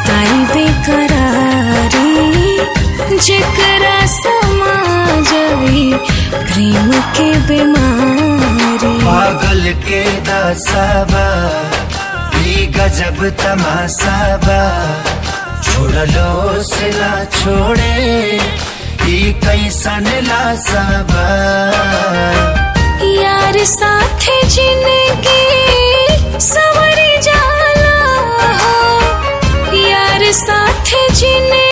आई बेकरारी जेकरा समा जाई प्रेम के बीमारी पागल के दासाबा ई गजब तमासाबा छोड़लो से ना छोड़े ई कैसन लासाबा